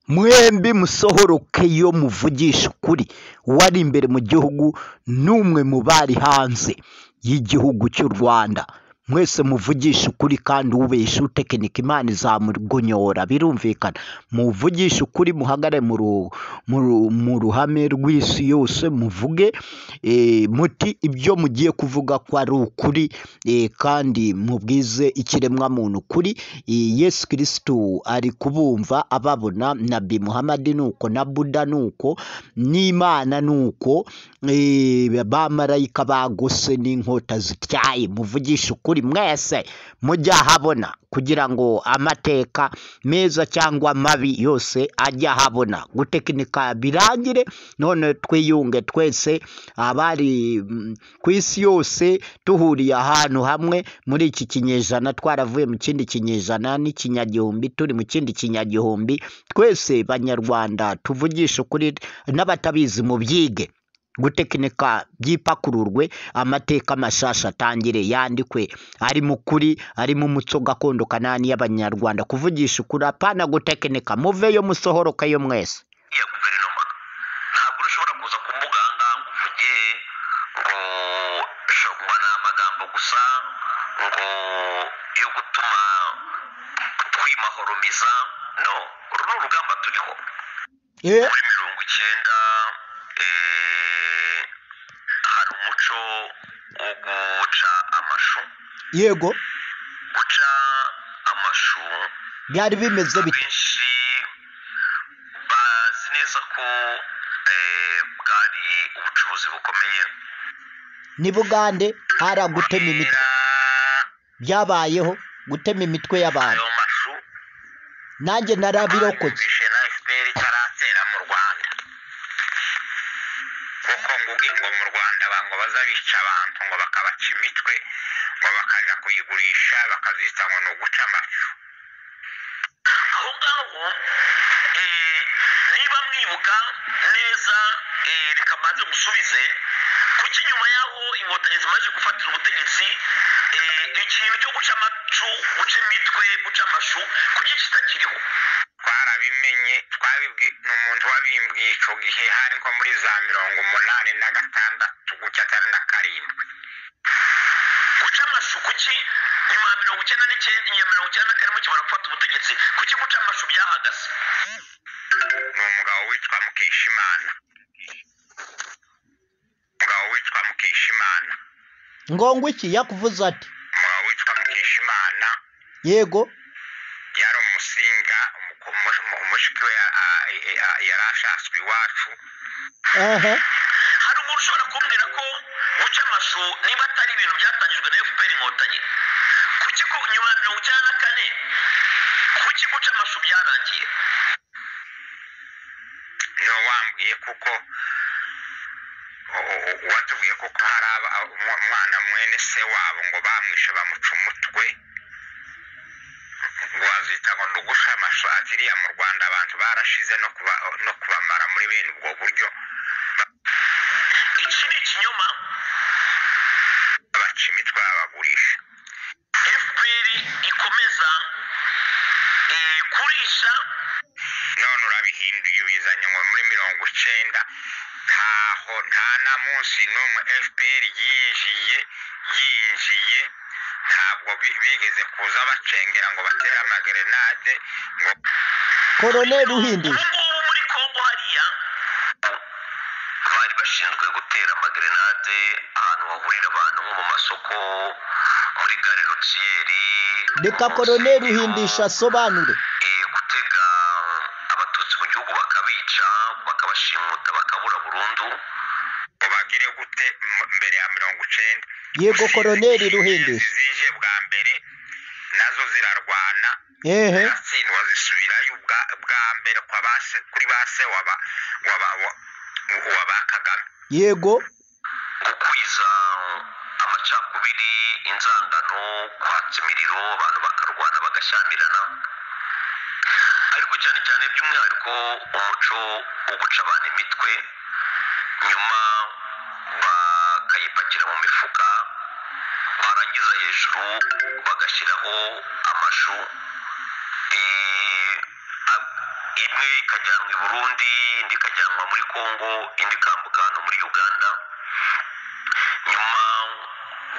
mwembi musohoroke yo muvugisha ukuri uwari imbere mu gihugu n'umwe mu bari hanze y'igihugu cy'u rwanda mwese muvugisha ukuri kandi ubesha utekinika imana izamugonyora birumvikana muvugishe ukuri muhagarare mu ru- mu ru- mu ruhame rw'isi yose muvuge eh, muti ibyo mugiye kuvuga ko ari ukuri eh, kandi mubwize ikiremwamuntu ukuri Eh, yesu kirisitu ari kubumva ababona nabi muhamadi nuko na buda nuko n'imana nuko eh, bamarayika bagose n'inkota zityaye muvugishe ukuri mwese mujye ahabona kugira ngo amateka meza cyangwa mabi yose ajye ahabona gutekinika birangire none twiyunge twese abari mm, ku isi yose duhuriye ahantu hamwe muri iki kinyejana twaravuye mu kindi kinyejana n'ikinyagihumbi turi mu kindi kinyagihumbi twese banyarwanda tuvugishe ukuri n'abatabizi mu byige gutekinika byipakururwe amateka mashasha atangire yandikwe ari mu kuri ari mu muco gakondo kanani y'abanyarwanda kuvugisha ukuri apana gutekinika muveyo musohorokeyo mwese ya guverinoma ntabwo ushobora kuza kumbuga aha ngaha ngo uvuge ngo shogwa ni amagambo gusa ngo yo gutuma twimahoromiza no uru ni urugamba turiho Eh, muri mirongo icyenda eh, hari umuco wo guca amashu yego guca amashu byari bimeze bite abenshi bazi neza ko eh, bwari ubucuruzi bukomeye ni bugande hari gutema imitwe kubera byabayeho gutema imitwe y'abantu ayo mashu nanjye narabirokotse bayumvishe na fpr itaratera mu rwanda kuko nguko ngo mu rwanda ba- ngo bazabica abantu ngo bakabaca imitwe ngo bakajya kuyigurisha bakazita ngo ni uguca amashu aho ngaho eh, niba mwibuka neza eh, reka mbanze musubize kuko inyuma y'aho inkotanyi zimaze gufatira ubutegetsi eh, ikintu cyo guca amacu guca imitwe guca amashu kuki kitakiriho twarabimenye twabibwi ni umuntu wabimbwiye icyo gihe hari nko muri za mirongo umunani na gatandatu gucya cyane na karindwi guca amashu kuki nyuma ya mirongo icyenda n'icyenda inyuma ya mirongo icyenda na karindwi kimara gufata ubutegetsi kuki guca amashu byahagaze ni umugabo witwa mukeshimana umugabo witwa mukeshimana ngongo iki yakuvuze ati umugabo witwa mukeshimana yego yari umusinga umu- umu- umu- umushiki we ya- a- a- a- yari ashatswe iwacu aha hari umuntu ushobora kumbwira ko guca amashu niba atari ibintu byatangijwe na fpr inkotanyi kuki ko nyuma ya mirongo icyenda na kane kuki guca amashu byarangiye niwe wambwiye kuko u- u- u- watubwiye kuko hari aba- umwa- umwana mwene se wabo ngo bamwishe bamuca umutwe ngo wazita ngo ni ugusha amashu ati iriya mu rwanda abantu barashize no kuba no kubamara muri bene ubwo buryo iki ni ikinyoma baca imitwe babagurisha fpr ikomeza eh, kurisha none urabihinduye ubizanye ngo muri mirongo icenda ntaho nta na munsi n'umwe fpr yinjiye yinjiye ntabwo bi- bigeze kuza bacengera ngo batere amagerenade ngo koroneri uhindije ubungubu muri kongo hariya bari bashinzwe gutera amagerenade ahantu hahurira abantu nko mu masoko muri gare rutiyeri reka koroneri uhindisha asobanure gutega abatutsi mu gihugu bakabica bakabashimuta bakabura burundu ngo bagire gute m- mbere ya mirongo icenda yego koroneri ruhindisha zije bwa mbere nazo zirarwana ehe ziratsindwa zisubirayo ubwa bwa mbere kwa ba se- kuri ba se waba waba wa- wa ba kagame yego gukwiza amacakubiri inzangano kwatsa imiriro abantu bakarwana bagashyamirana ariko cyane cyane by'umwihariko umuco wo guca abantu imitwe nyuma bakayipakira mu mifuka barangiza hejuru bagashyiraho amashu eh, a- imwe ikajyanwa i burundi indi ikajyanwa muri congo indi ikambuka hano muri uganda nyuma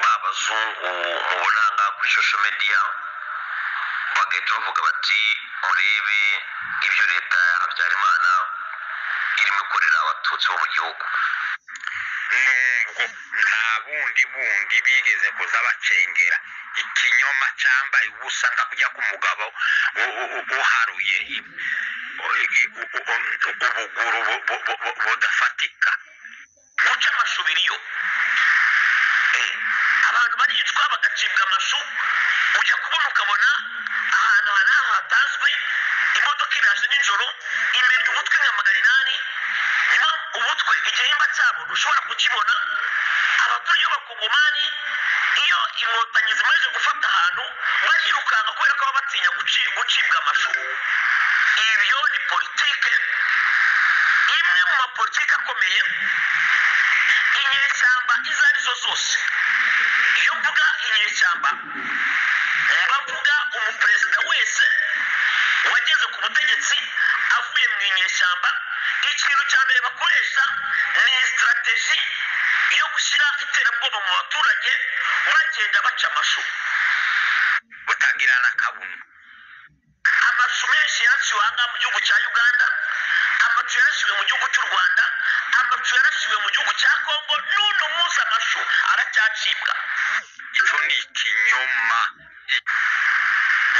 babazungu mubona ngaha kuri social media bagahita bavuga bati murebe ibyo leta ya habyarimana irimo ikorera abatutsi bo mu gihugu nta bundi bundi bigeze kuza bacengera ikinyoma cyambaye ubusa nka kujya k'umugabo uharuye ubuguru budafatika ntuce amashubiriyo abantu baricwa bagacibwa amashu ujya kubona ukabona ahantu hari ahantu hatazwi imodoka iraje nijoro imerye umutwe nka magana inani nyuma umutwe igihimba cyabo ushobora kukibona abakuru iyo bakugumani iyo inkotanyi zimaze gufata ahantu barirukanka kubera ko baba batinya gucibwa amashu ibyo ni politike imwe mu mapolitike akomeye inyeshyamba izo arizo zose iyo mvuga inyeshyamba bavuga umuperezida wese wageze ku butegetsi avuye mu inyeshyamba ikintu cya mbere bakoresha ni sitarateji yo gushyira iterabwoba mu baturage bagenda baca amashu butagira n'akabuno amashu menshi yaciwe aha mu gihugu cya uganda amacu yarashiwe mu gihugu cy'u rwanda amacu yarashiwe mu gihugu cya kongo n'uno munsi amashu aracyacibwa icyo ni ikinyoma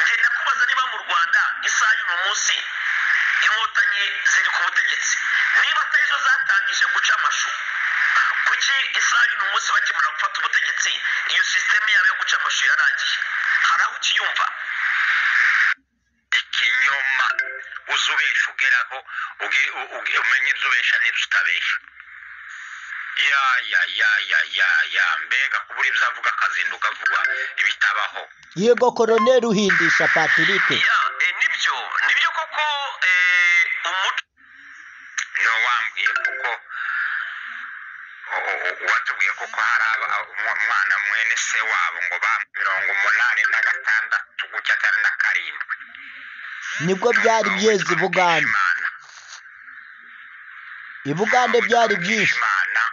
ngenda kubaza niba mu rwanda isaha y'uno munsi inkotanyi ziri ku butegetsi niba atari zo zatangije guca amashu kuki isaha y'uno munsi bakimara gufata ubutegetsi iyo sisiteme yabo yo guca amashu yarangiye hari aho ukiyumva ikinyoma uzubesha ugeraho umenye ibyo ubesha n'ibyo utabesha ya ya ya ya ya ya mbega kubura ibyo avuga akazinduka vuba ibitabaho yego koroneri uhindisha patirike ya e, nibyo nibyo koko e, umuco niwo wambwiye kuko watubwiye kuko hari umwana mwene se wabo ngo ba mirongo umunani na gatandatu gutya atari na karindwi nibwo byari byeze i bugande i bugande byari byinshi imana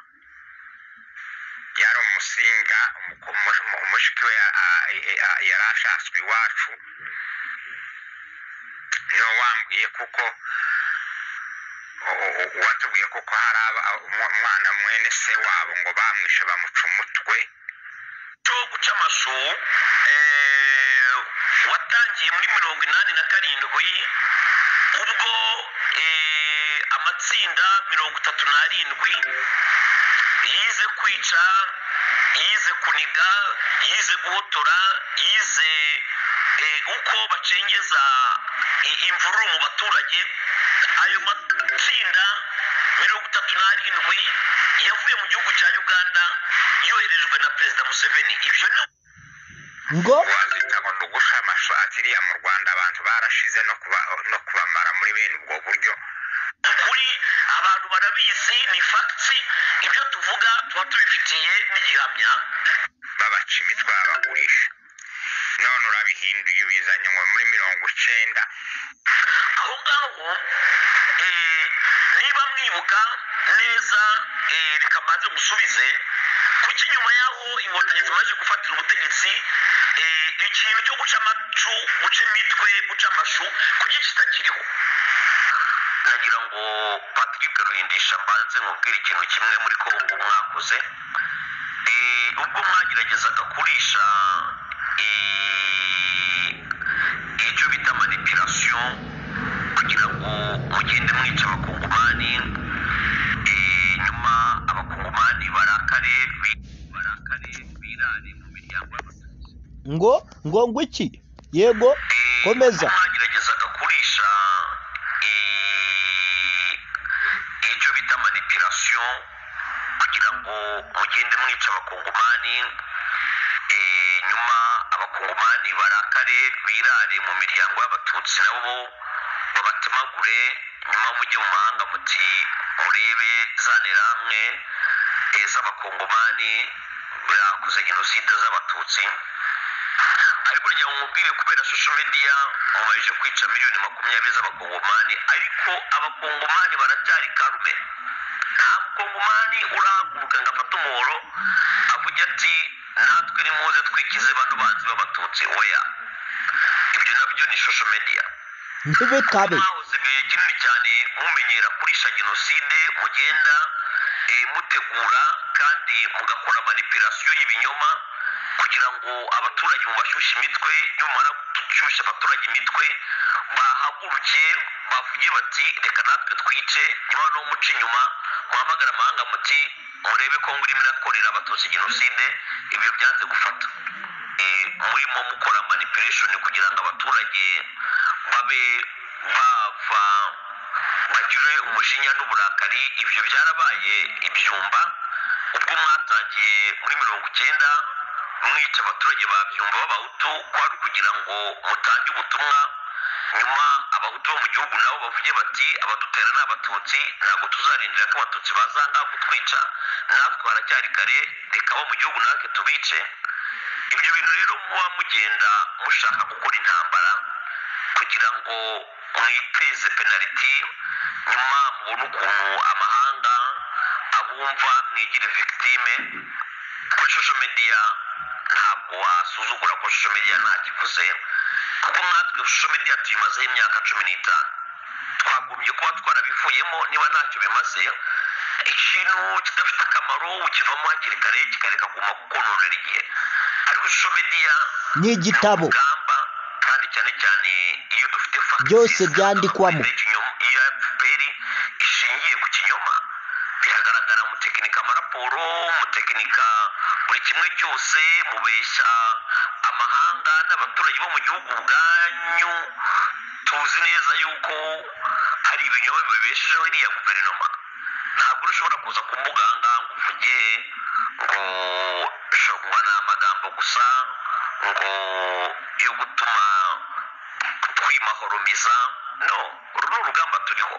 yari umusinga umushiki we yari ashatswe iwacu niwe wambwiye kuko watubwiye kuko hari umwana mwene se wabo ngo bamwishe bamuca umutwe cyo guca amashu watangiye muri mirongo inani na karindwi ubwo amatsinda mirongo itatu n'arindwi yize kwica yize kuniga yize guhotora yize uko bacengeza imvururu mu baturage ayo matsinda mirongo itatu n'arindwi yavuye mu gihugu cya uganda yoherejwe na perezida museveni ibyo ni ngo wazita ngo ni ugusha amashati iriya mu rwanda abantu barashize no kuba no kubamara muri bene ubwo buryo kuri abantu barabizi ni fagiti ibyo tuvuga tuba tubifitiye n'igihamya babaca imitwe babagurisha none urabihinduye ubizanye ngo muri mirongo icyenda aho ngaho niba mwibuka neza reka mbanze musubize kuki nyuma y'aho inkotanyi zimaze gufatira ubutegetsi ikintu cyo guca amacu guca imitwe guca amashu kuki kitakiriho nagira ngo patrick ruhindisha mbanze nkubwire ikintu kimwe muri kongo mwakoze ubwo mwageragezaga kurisha icyo bita manipirasiyo kugira ngo mugende mwica abakungumani nyuma abakungumani barakare barakare birare mu miryango ngo ngo ngo iki yego komeza mwageragezaga kurisha icyo bita manipirasiyo kugira ngo mugende mwica abakungumani nyuma abakungumani barakare birare mu miryango y'abatutsi nabo babatemagure nyuma mujye mu mahanga muti murebe za nterahamwe z'abakungumani birakoze jenoside z'abatutsi ariko njya mubwire kubera social media umajije kwica miliyoni makumyabiri z'abakongomani ariko abakongomani baracyari karume nta mukongomani urahaguruka ngo afate umuhoro avuge ati natwe nimuze twikize bano banzi b'abatutsi oya ibyo nabyo ni social media ntibitabe mwahoze igihe kinini cyane mumenyera kurisha jenoside mugenda eh, mutegura kandi mugakora manipulasiyo y'ibinyoma kugira ngo abaturage mubashyushye imitwe nimumara gushyushya abaturage imitwe bahaguruke bavuge bati reka natwe twice nyuma no muca inyuma muhamagara amahanga muti murebe ko ngurimo irakorera abatutsi jenoside ibyo byanze gufata Eh, murimo mukora manipulation kugira ngo abaturage babe bava bagire umujinya n'uburakari ibyo byarabaye ibyumba ubwo mwatangiye muri mirongo icyenda mwica abaturage ba byumba b'abahutu kwari ukugira ngo mutange ubutumwa nyuma abahutu bo mu gihugu nabo bavuge bati abadutera ni abatutsi ntabwo tuzarindira ko abatutsi bazanga kutwica natwe haracyari kare reka abo mu gihugu natwe tubice ibyo bintu rero muba mugenda mushaka gukora intambara kugira ngo mwiteze penaliti nyuma mubone ukuntu amahanga abumva mwigire victime kuri social media ntabwo wasuzugura ko social media nta kivuze kuko natwe social media tuyimazeho imyaka cumi n'itanu twagombye kuba twarabivuyemo niba ntacyo bimaze ikintu kidafite akamaro ukivamo hakiri kare kikareka kuguma kukonorera igihe ariko social media ni igitabo urugamba kandi cyane cyane iyo dufite facts Byose nziza, byandikwamo. dufite ikinyoma- iyo fpr ishingiye ku kinyoma biragaragara mutekinika amaraporo mutekinika buri kimwe cyose mubeshya amahanga n'abaturage bo mu gihugu ubwanyu tuzi neza yuko hari ibinyoma bibeshejeho iriya guverinoma ntabwo ushobora kuza ku mbuga aha ngaha ngo uvuge ngo shogwa ni amagambo gusa ngo yo gutuma twimahoromiza no uru ni urugamba turiho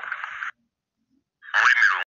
muri mirongo